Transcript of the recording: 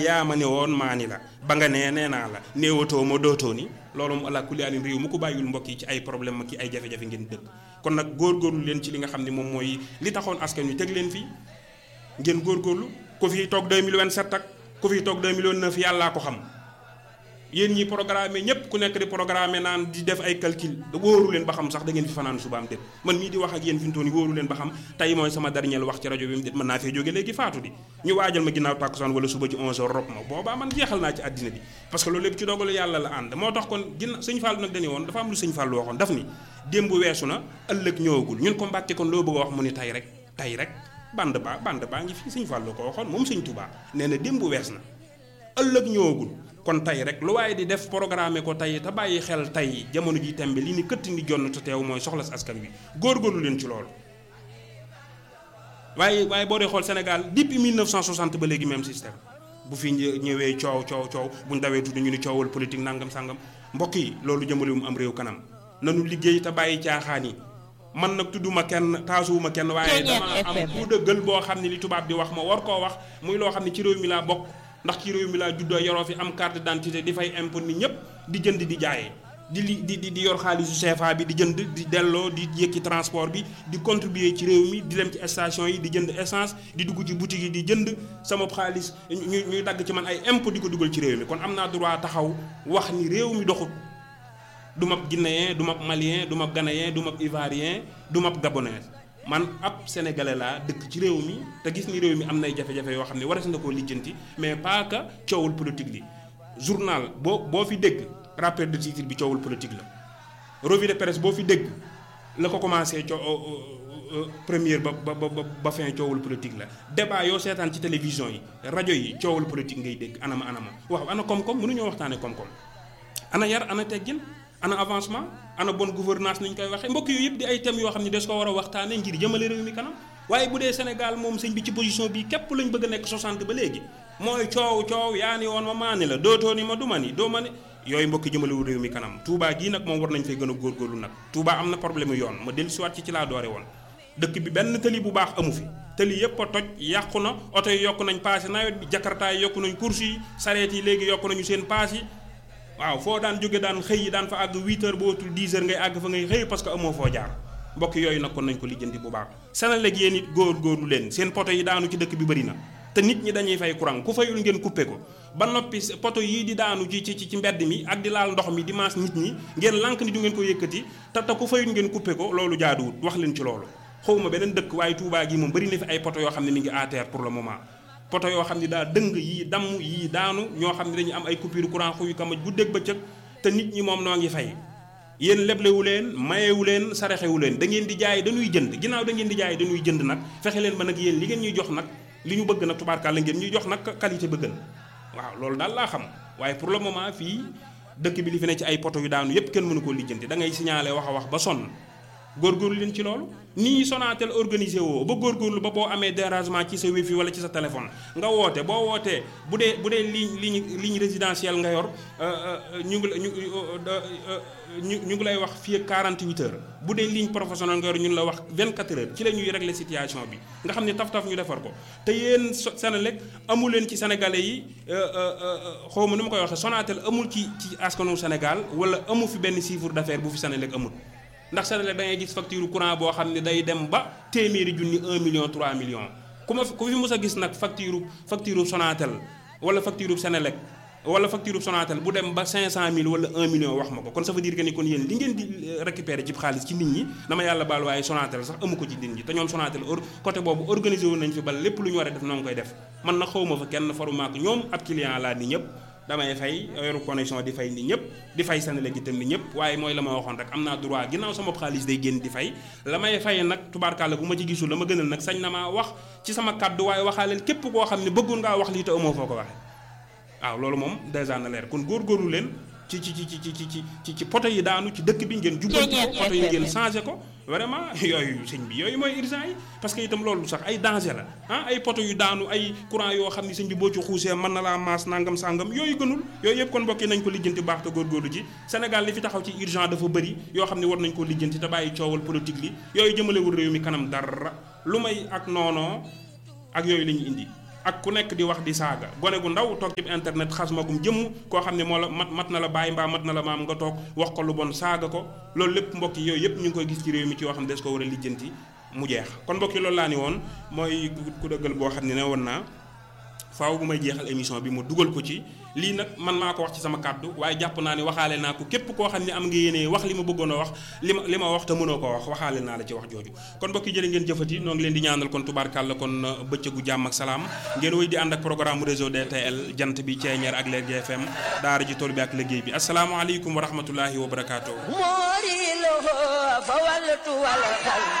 yaa ma ne woon maa ni la ba nga nee nee naa la néewatoo ma dootoo ni loolu mu ala kulli alin réew mu ko bàyyul mbokk yi ci ay problème ki ay jafe-jafe ngeen dëkk kon nag góorgóorlu leen ci li nga xam ne moom mooy li taxoon askan wi teg leen fii ngeen góorgóorlu ku fi toog 2027 ak ku fi toog 2009 yàllaa ko xam yéen ñi programme ñëpp ku nekk di programme naan di def ay calcul wóoru leen ba xam sax da ngeen fi fanaan subaam déet man mii di wax ak yéen fi mu toll nii wóoru leen ba xam tey mooy sama dernier wax ci rajo bi mu déet mën naa fee jóge léegi faatu di ñu waajal ma ginnaaw tàkkusaan wala suba ci 11h rob ma boobaa man jeexal naa ci àddina bi parce que loolu lépp ci dogalu yàlla la ànd moo tax kon ginn sëñ Fallou nag dañu woon dafa am lu sëñ Fallou waxoon daf ni démb weesu na ëllëg ñëwagul ñun ko mbàkke kon loo bëgg a wax mu ni tey rek tey rek band ba band baa ngi fii sëñ Fallou ko waxoon moom sëñ Touba nee na démb wees na ëllëg ñëwagul kon tey rek lu waaye di def programme ko tey te bàyyi xel tey jamono ji tembe li ni këtt ni jonn te teew mooy soxla si askan wi góorgóorlu leen ci loolu waaye waaye boo dee xool Sénégal depuis 1960 ba léegi même système bu fi ñëwee coow coow coow bu ñu dawee tudd ñu ni coowal politique nangam sangam mbokk yi loolu jëmalewum am réew kanam nanu liggéey te bàyyi caaxaan yi man nag tudduma kenn taasuwuma kenn waaye dama am ku dëggal boo xam ne li tubaab di wax ma war koo wax muy loo xam ne ci réew mi laa bokk ndax ci réew mi laa juddoo yoroo fi am carte d'identité di fay impôt ni ñëpp di jënd di jaayee di li di di yor xaalisu CFA bi di jënd di delloo di yëkki transport bi di contribuer ci réew mi di dem ci station yi di jënd essence di dugg ci boutique yi di jënd sama xaalis ñu ñuy dagg ci man ay impôt di ko dugal ci réew mi kon am naa droit taxaw wax ni réew mi doxut du mab guinéen du mab malien du mab ghanéen du mab ivoirien du mab gabonais man ab sénégalais laa dëkk ci réew mi te gis ni réew mi am nay jafe-jafe yoo xam ne waras na koo lijjanti mais pas que coowul politique li journal boo boo fi dégg rappel de titre bi coowul politique la revue de presse boo fi dégg la ko commencé co première ba ba ba ba fin coowul politique la débat yoo seetaan ci télévision yi rajo yi coowul politique ngay dégg anama anama waaw ana koom-koom mënuñoo waxtaane koom-koom ana yar ana teggin ana avancement ana bonne gouvernance ni ñu koy waxee mbokk yooyu yëpp di ay thèmes yoo xam ne des ko war a waxtaanee ngir jëmale réew mi kanam waaye bu dee Sénégal moom sëñ bi ci position bi képp lañ bëgg a nekk 60 ba léegi mooy coow coow yaa ni woon ma maa ni la dootoo ni ma du ma ni doo ma ni yooyu mbokki jëmalewu réew mi kanam Touba gii nag moom war nañ fay gën a góorgóorlu nag Touba am na problème yoon ma dellu siwaat ci ci laa doore woon dëkk bi benn tëli bu baax amu fi tëli yëpp a toj yàqu na oto yi yokku nañ paas yi nawet bi jakarta yi yokku nañ course yi sareet yi léegi yokku nañu seen paas yi waaw foo daan jóge daan xëy yi daan fa àgg 8 heures boo watul 10 heures ngay àgg fa ngay xëy parce que amoo foo jaar mbokk yooyu nag kon nañ ko lijjanti bu baax Senelec yéen it góor góorlu leen seen poto yi daanu ci dëkk bi bëri na te nit ñi dañuy fay courant ku fayul ngeen coupé ko ba noppi poto yii di daanu ci ci ci mbedd mi ak di laal ndox mi di maas nit ñi ngeen lànk ni du ngeen ko yëkkati te te ku fayul ngeen coupé ko loolu jaaduwut wax leen ci loolu xawma beneen dëkk waaye Touba gi moom bëri na fi ay poto yoo xam ne mi ngi à terre pour le moment poto yoo xam ne daa dëng yii damm yii daanu ñoo xam ne dañu am ay coupure courant xuyu kamaj guddeeg bëccëg te nit ñi moom noo ngi fay yéen leblewu leen mayewu leen saraxewu leen da ngeen di jaay dañuy jënd ginnaaw da ngeen di jaay dañuy jënd nag fexe leen ba nag yéen li ngeen ñuy jox nag li ñu bëgg nag tubaarkàlla ngeen ñuy jox nag qualité bëggan waaw loolu daal laa xam waaye pour le moment fii dëkk bi li fi ne ci ay poto yu daanu yépp kenn mënu koo lijjanti da ngay signalé wax a wax ba sonn góorgóorlu leen ci loolu nii Sonatel organisé woo ba góorgóorlu ba boo amee dérangement ci sa wifi wala ci sa téléphone nga woote boo wootee bu dee bu dee ligne ligne ligne résidentielle nga yor ñu ngi ñu ñu ñu ngi lay wax fii ak 48 heures bu dee ligne professionnelle nga yor ñun la wax 24 heures ci la ñuy régler situation bi nga xam ne taf-taf ñu defar ko te yéen Senelec amu leen ci sénégalais yi xaw ma nu ma koy waxee Sonatel amul ci ci askanu Sénégal wala amu fi benn chiffre d'affaires bu fi Senelec amul. ndax Senelec da ngay gis facture courant boo xam ne day dem ba téeméeri junni 1 million 3 millions ku ma ku fi mës a gis nag facture facture Sonatel wala facture Senelec wala facture Sonatel bu dem ba 500000 wala 1 million wax ma ko kon ça veut dire que ni kon yéen li ngeen di récupérer ci xaalis ci nit ñi dama yàlla baal waaye Sonatel sax amu ko ci nit ñi te ñoom Sonatel côté boobu organisé woon nañ fi ba lépp lu ñu war a def noo ngi koy def man na xawma fa kenn faruma ak ñoom ab client laa ni ñëpp. damay fay yoru connexion di fay ni ñëpp di fay Senelec itam ni ñëpp waaye mooy la ma waxoon rek am naa droit ginnaaw sama xaalis day génn di fay la may fay nag tubaarkàlla bu ma ci gisul la ma gënal nag sañ na maa wax ci sama kàddu waaye waxaaleel képp koo xam ne bëggoon ngaa wax lii te amoo foo ko waxee waaw loolu moom dèjà na leer kon góorgóorlu leen ci ci ci ci ci ci ci ci poto yi daanu ci dëkk bi ngeen jubbanti ko poto yi ngeen changé ko vraiment yooyu sëñ bi yooyu mooy urgent yi parce que itam loolu sax ay danger la ah ay poto yu daanu ay courant yoo xam ni sëñ bi boo ci xuusee mën na laa maas nangam sangam yooyu gënul yooyu yëpp kon mbokk yi nañ ko lijjanti baax te góorgóorlu ci Sénégal li fi taxaw ci urgent dafa bëri yoo xam ne war nañ ko lijjanti te bàyyi coowal politique li yooyu jëmalewul réew mi kanam dara lu may ak noonoo ak yooyu la ñu indi ak ku nekk di wax di saaga gone gu ndaw toog ci internet xas magum jëmm koo xam ne moo la mat mat na la bàyyi mbaa mat na la maam nga toog wax ko lu bon saaga ko loolu lépp mbokk yi yooyu yëpp ñu ngi koy gis ci réew mi ci yoo xam ne des ko war a lijjanti mu jeex kon mbokk yi loolu laa ni woon mooy ku dëggal boo xam ne ne woon naa faaw bu may jeexal émission bi mu dugal ko ci lii nag man maa ko wax ci sama kàddu waaye jàpp naa ne waxaale naa ko képp koo xam ne am nga yéene wax li ma bëggoon a wax li ma li ma wax te mënoo ko wax waxaale naa la ci wax jooju kon mbokk yi jërë ngeen jëfati noo ngi leen di ñaanal kon tubaarkàlla kon bëccëgu jàmm ak salaam ngeen wéy di ànd ak programme réseau DTL jant bi Ceeñeer ak Leer GFM daara ji tool bi ak liggéey bi asalaamaaleykum wa rahmatullahi wa barakaatu.